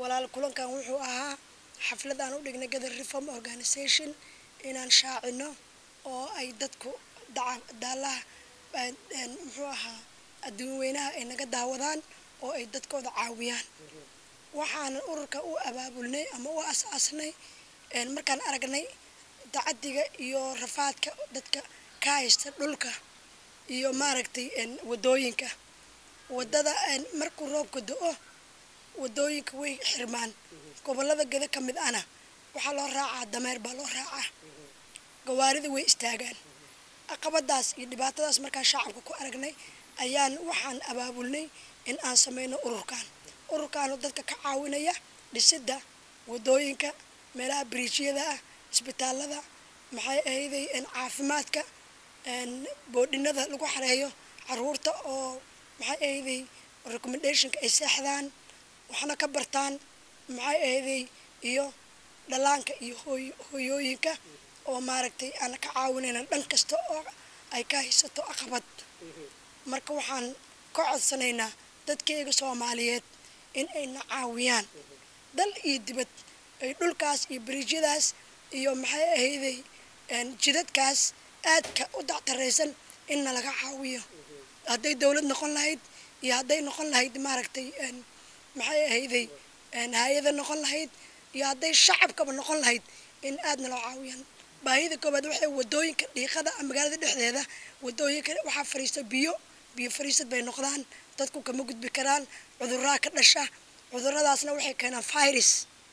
walaal kulankan wuxuu ahaa xaflad aan u dhignay gather reform organisation inaan shaacino oo ay dadku daalaha muxuu ahaa adduun weynaha ay naga daawadaan oo ay dadkooda caawiyaan waxaanan ururka u abaabulnay ama u as-aasnay markaan aragnay dacadiga iyo rafaadka dadka ka haysta dhulka iyo maaragtay wadooyinka wadada markuu roobka do-o wadooyinka way xirmaan gobolada geda ka mid ana waxaa loo raacaa dameer baa loo raacaa gawaarida way istaagaan caqabadaas iyo dhibaatadaas markaan shacabka ku aragnay ayaan waxaan abaabulnay in aan sameyno ururkan ururkaanu dadka ka caawinaya dhisidda wadooyinka meelaha biriijyada ah isbitaalada maxay ahayday caafimaadka boodhinada lagu xareeyo caruurta oo maxay ahayday recommendationka ay seexdaan waxna ka bartaan maxay ahayday iyo dhallaanka iyo hooyooyinka oo maaragtay aan ka caawinayna dhan kasta oo ay ka haysato aqabad marka waxaan ka codsanaynaa dadkayga soomaaliyeed in ayna caawiyaan dal iyo dibad ay dhulkaas iyo bariijyadaas iyo maxay ahayday jidadkaas aadka u dactaraysan inna laga caawiyo hadday dowlad noqon lahayd iyo hadday noqon lahayd maaragtay maxay ahayday hay-ada noqon lahayd iyo hadday shacabkaba noqon lahayd in aadna loo caawiyaan baahida koobaad waxay wadooyinka dhiiqada magaalada dhexdeeda wadooyinka waxaa fariista biyo biyo fariisad bay noqdaan dadku kama gudbi karaan cudurraa ka dhasha cuduradaasna waxay keenaan virus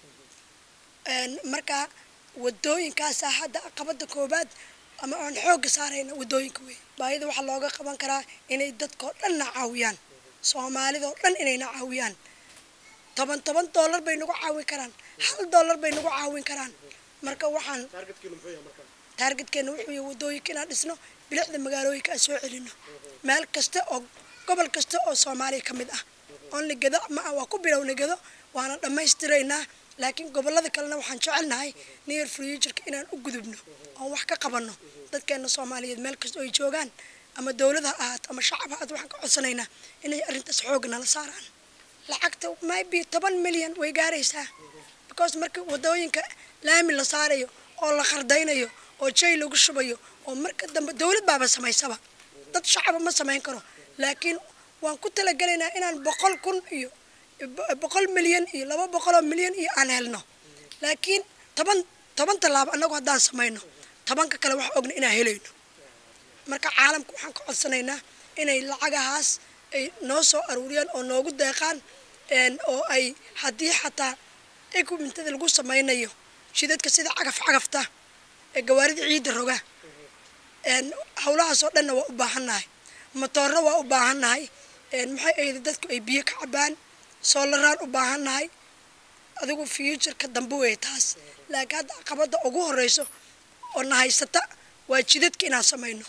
marka wadooyinkaasaa hadda aqabada koobaad ama aan xoogga saarayna wadooyinka wey baahida waxaa looga qaban karaa inay dadkao dhanna caawiyaan soomaalidao dhan inayna caawiyaan toban toban dollar bay nagu caawin karaan hal dollar bay nagu caawin karaan marka waxaan taargetkeena wuxuu yahay wadooyinka inaan dhisno bilicda magaalooyinka aan soo celino meel kasta oo gobol kasta oo soomaaliya ka mid ah only gado ma ah waa ku bilowna gado waana dhammaystiraynaa laakiin gobolada kalena waxaan jecelnahay near futureka inaan u gudubno oon wax ka qabanno dadkeena soomaaliyeed meel kasta oo ay joogaan ama dowlada ha ahaato ama shacab ha ahaato waxaan ka codsanaynaa inay arrintaas xoogga nala saaraan lacagta maybe toban milyan way gaaraysaa because marka wadooyinka laami la saarayo oo la qardaynayo oo jay lagu shubayo oo marka dambe dowlad baaba samaysaba dad shacaba ma samayn karo laakiin waan ku talagelaynaa inaan boqol kun iyo boqol milyan iyo laba boqoloo milyan iyo aan helno laakiin toban toban tallaabo annagu haddaan samayno tobanka kale wax ogna inaan helayno marka caalamka waxaan ka codsanaynaa inay lacagahaas ay noo soo aruuriyaan oo noogu deeqaan oo ay haddii xataa equipmentada lagu samaynayo shidadka sida cagaf cagafta ee gawaarida ciidda roga howlahaasoo dhanna waa u baahannahay motoorro waa u baahannahay maxay ahayda dadku ay biyo ka cabaan soolaraan u baahannahay adigu futureka dambe wey taas laakiin hadda caqabada ugu horeyso oo na haysata waa jidadka inaan samayno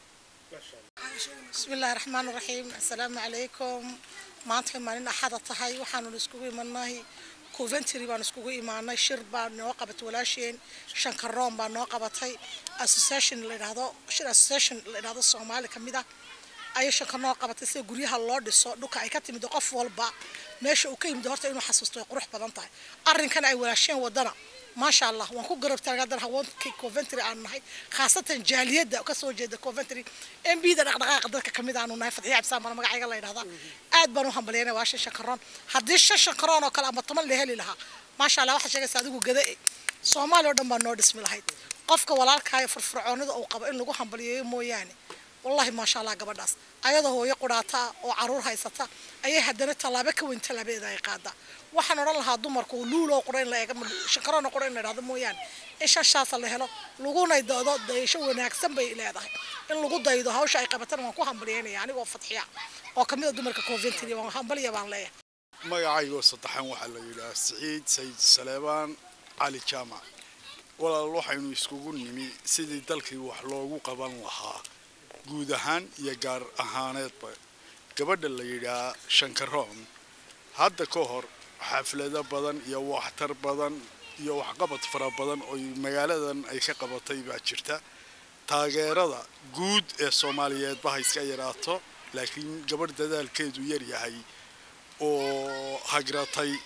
bismi illaahi raxmaan raxiim assalaamu calaykum maantay maalin axada tahay waxaanu iskugu imanay coventry baan iskugu imaanay shir baa noo qabatay walaasheen shankaroon baa noo qabatay association la yidhaahdo shir association la yidhaahdo soomaali ka mid ah ayay shanka noo qabatay sida guryaha loo dhiso dhulka ay ka timid qof walba meesha uu ka yimid horta inuu xasuusto ay qurux badan tahay arrinkan ay walaasheen wadana maasha allah waan ku garab taagadan haweenkii coventry aan nahay khaasatan jaaliyadda kasoo jeeda coventry m b da dhaqdhaqaaqa dadka kamid aanu nahay fadxiya cabsaan bana magacayga la yidhahdaa aad baan u hambalyeynaya waa shan shankaroon haddii shan shankaroon oo kale ama toban la heli lahaa maasha allah waxaad sheegaysa adigu gada e soomaaliya oo dhan baa noo dhismi lahayd qofka walaalkaayo firfircoonida uu qabo in lagu hambalyeeyo mooyaane wallahi maasha allah gabadhaas ayadoo hooyo qudhaata oo caruur haysata ayay haddana tallaabo ka weyn tallaabadeeda ay qaadaa waxaan odhan lahaa dumarku luuloo qura in la eega shankaroona qura in la idhahdo mooyaane in shashaasa la helo laguna daydo dayasho wanaagsan bay leedahay in lagu daydo hawsha ay qabatana waan ku hambalyeynaya anigoo fadxiya oo kamid a dumarka coventry waan hambalya baan leeyahay magacaygoo saddexan waxaa la yidhaha siciid sayid saleebaan cali jaamac walaal waxaynu iskugu nimi sidii dalkii wax loogu qaban lahaa guud ahaan iyo gaar ahaaneedba gabadha la yidhaah shankaroon hadda ka hor xaflado badan iyo waxtar badan iyo waxqabad fara badan oo magaaladan ay ka qabatay baa jirta taageerada guud ee soomaaliyeedba ha iska yaraato laakiin gabadh dadaalkeedu yar yahay oo hagratay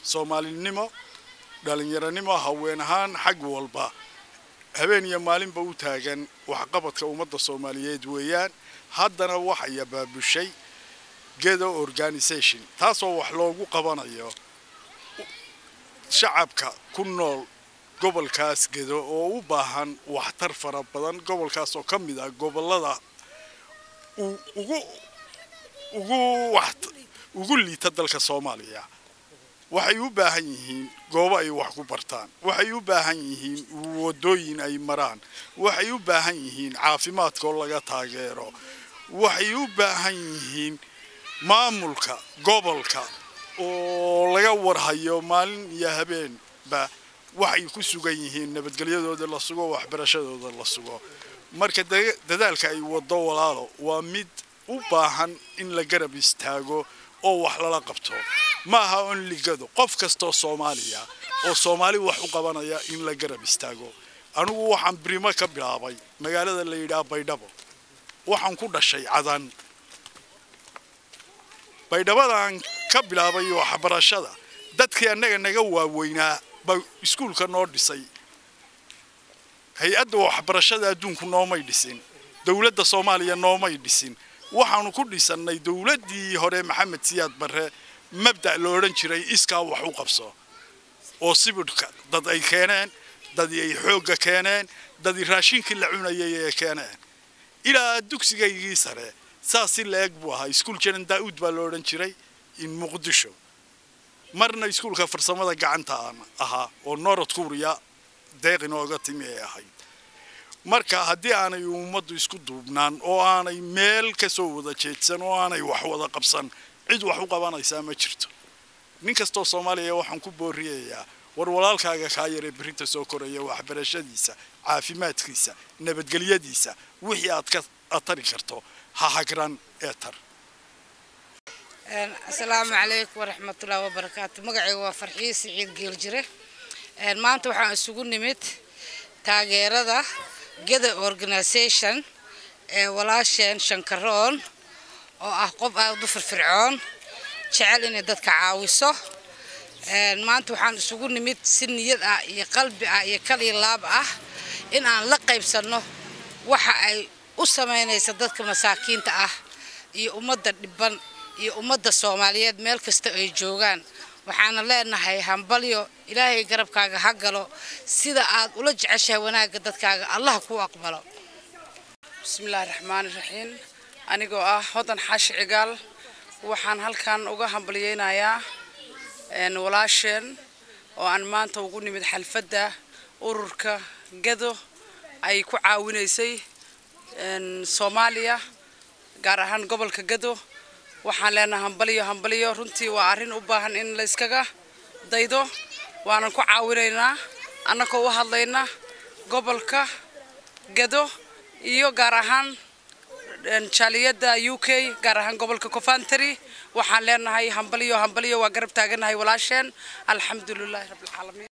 soomaalinimo dhalinyaronimo haween ahaan xag walba habeen iyo maalinba u taagan waxqabadka ummadda soomaaliyeed weeyaan haddana waxay abaabushay gedo organisation taasoo wax loogu qabanayo shacabka ku nool gobolkaas gedo oo u baahan waxtar fara badan gobolkaas oo ka mid ah gobolada ugu ugu wax ugu liita dalka soomaaliya waxay u baahan yihiin goobo ay wax ku bartaan waxay u baahan yihiin wadooyin ay maraan waxay u baahan yihiin caafimaadka oo laga taageero waxay u baahan yihiin maamulka gobolka oo laga warhayo maalin iyo habeenba waxay ku sugan yihiin nabadgelyadooda la sugo waxbarashadooda la sugo marka dadaalka ay wado walaalo waa mid u baahan in la garab istaago oo wax lala qabto ma aha on ligado qof kastoo soomaaliya oo soomaali wax u qabanaya in la garab istaago anigu waxaan birimo ka bilaabay magaalada la yidhaha baydhabo waxaan ku dhashay cadan baydhabadaan ka bilaabay waxbarashada dadkii annaga naga waaweynaa baa iskuulka noo dhisay hay-adda waxbarashada adduunku noomay dhisin dowladda soomaaliya noomay dhisin waxaanu ku dhisannay dowladdii hore maxamed siyaad barre mabda' lo odhan jiray iskaa wax u qabso oo sibidhka dad ay keeneen dadii ay xoogga keeneen dadii raashinkii la cunayay ee keeneen ilaa dugsigaygii sare saas si la-eg buu ahaa iskuul janan daa'uud baa lo odhan jiray in muqdisho marna iskuulka farsamada gacanta aan ahaa oo norod kuuriya deeq inooga timi ay ahayd marka haddii aanay ummaddu isku duubnaan oo aanay meel ka soo wada jeedsan oo aanay wax wada qabsan cid wax u qabanaysaa ma jirto nin kastoo soomaaliya waxaan ku booriyayaa war walaalkaaga kaa yaree berrinta soo koraya waxbarashadiisa caafimaadkiisa nabadgelyadiisa wixii aad ka atari karto ha hagran ee tar asalaamu calaykum waraxmatullaahi wabarakaatu magacayga waa farxiye siciid geeljire maanta waxaan isugu nimid taageerada geda organisation ee walaasheen shankaroon oo ah qof aada u firfircoon jecel inay dadka caawiso maanta waxaan isugu nimid si niyad ah iyo qalbi ah iyo kal iyo laab ah in aan la qaybsanno waxa ay u samaynaysa dadka masaakiinta ah iyo ummadda dhiban iyo ummadda soomaaliyeed meel kasta ay joogaan waxaana leenahay hambalyo ilaahay garabkaaga ha galo sida aad ula jeceshahay wanaagga dadkaaga allah kuu aqbalo bismillaahi raxmaani raxiim anigoo ah hodan xaashi cigaal waxaan halkan uga hambalyeynayaa walaasheen oo aan maanta ugu nimid xalfadda ururka gado ay ku caawinaysay soomaaliya gaar ahaan gobolka gado waxaan leenahay hambalyo hambalyo runtii waa arrin u baahan in la yskaga daydo waanan ku caawinaynaa annagoo u hadlayna gobolka gado iyo gaar ahaan jaaliyadda u k gaar ahaan gobolka covantry waxaan leenahay hambalyo hambalyo waa garab taaganahay walaasheen alxamdu lilaahi rabbilcaalamiin